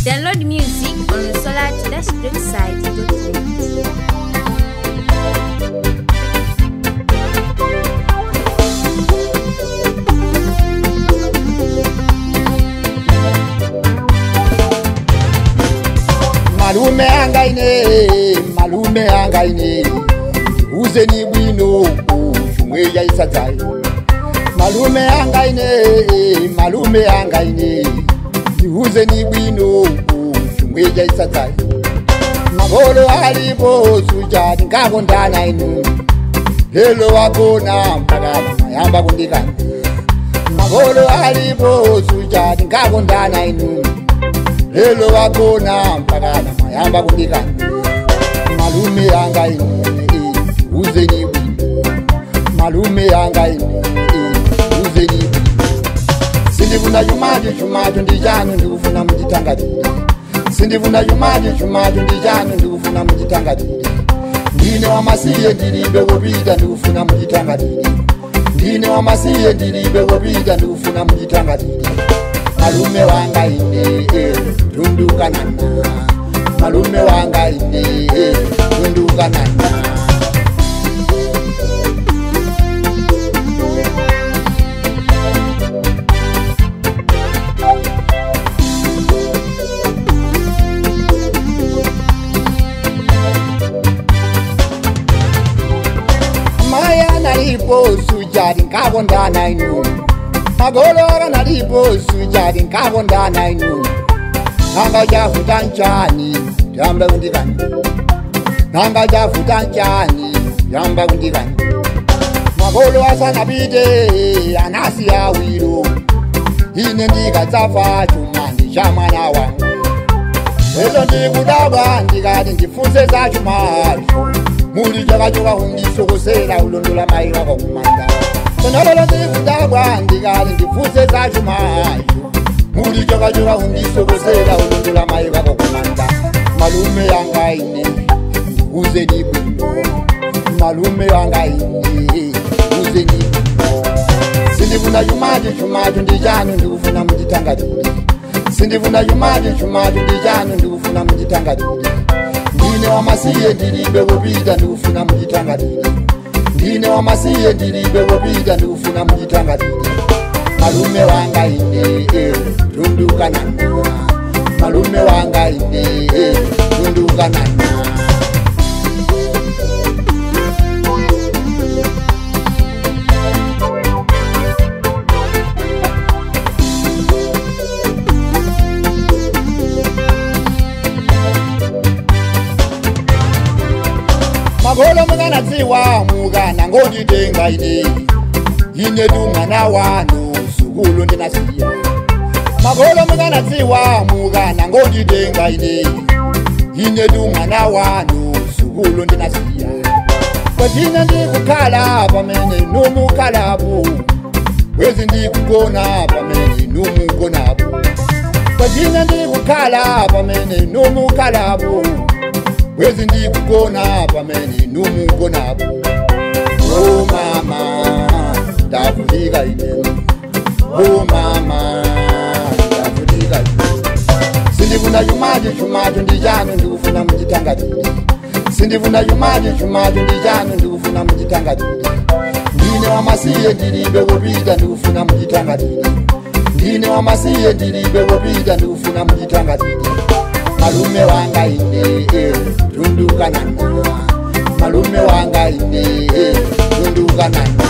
Download music on solar-website.com. malume angaine malume angaine uzeni bwino chumwe yaisadzai malume angaine malume angaine uzeni bwino chumwe yaisadzai magolo alipo sujati ngakondana inu lelo wagona mpaka mayamba kundikana magolo alipo sujati ngakondana inu lelo wagona mpaka mayamba kundikana malume anga ine uzeni bwino malume anga ine uzeni bwino sindifuna chumacho chumacho ndi chanu ndikufuna muchitangatire sindifuna chumacho chumacho ndi chanu ndikufuna muchitangatire ndine wamasiye ndilibe wopita ndikufuna muchitangatire ndine wamasiye ndilibe wopita ndikufuna muchitangatire malume wanga ine tundukanana malume wanga ine tundukanana maya nalipo sujati nkakondana inu magolo akanalipo sujati nkakondana inu nanga chafuta nchani yamba kundikani nanga chafuta nchani yamba kundikani magolo asanapite anasi awiro ine ndikadzafa chuma ndi cha mwana wangu lelo ndikudabwa ndikati ndifunse za chumacho muli chakachoka kundisokosera ulondola mai wako kumanda sonalolo ndikudabwa ndikati ndifunse za chumacho muli chakachoka kundisokosera ulondola mai wako kumanda malume yanga ine uzeni bwino malume yanga ine uzeni bwino sindifuna chumacho chumacho ndi chanu ndikufuna muchitangatire sindifuna chumacho chumacho ndi chanu ndikufuna muchitangatire ndine wamasiye ndilibe wopita ndikufuna muchitangatire ndine wamasiye ndilibe wopita ndikufuna muchitangatire malume wanga ine tundukanana malume wanga ine tundukanana magolo mukanatsiwa mukana ngonditenga ine ine tu mwana wanu sukulu ndinasiya magolo mukanatsiwa mukana ngonditenga ine ine tu mwana wanu sukulu ndinasiya kwatine ndikukhala pamene numukhalapo wezi ndikugona pamene numugonapo kwatine ndikukhala pamene numukhalapo wezi ndikugona pamene numugonapo o mama ndavutika ine o mama ndavutika ine sindifuna chumacho chumacho ndi chanu ndikufuna muchitangatire sindifuna chumacho chumacho ndi chanu ndikufuna muchitangatire ndine wamasiye ndilibe wopita ndikufuna muchitangatire ndine wamasiye ndilibe wopita ndikufuna muchitangatire malume wanga ine tundukanana malume wanga ine tundukanana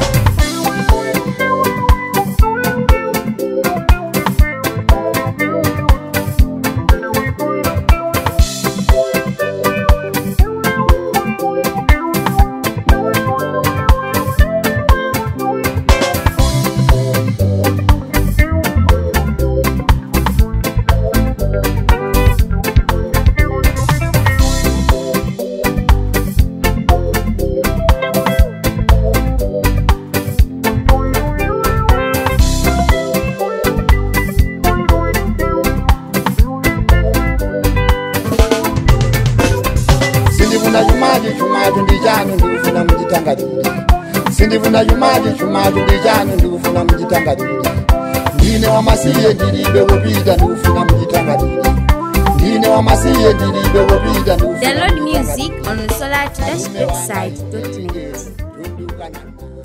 sindifuna chumacho chumacho ndi chanu ndikufuna muchitangatire sindifuna chumacho chumacho ndi chanu ndikufuna muchitangatire ndine wamasiye ndilibe wopita ndikufuna muchitangatire wamasiye ndilibe wopita ndikufuna Download mujitanga music bwino. on solar-website.net. Tundukana.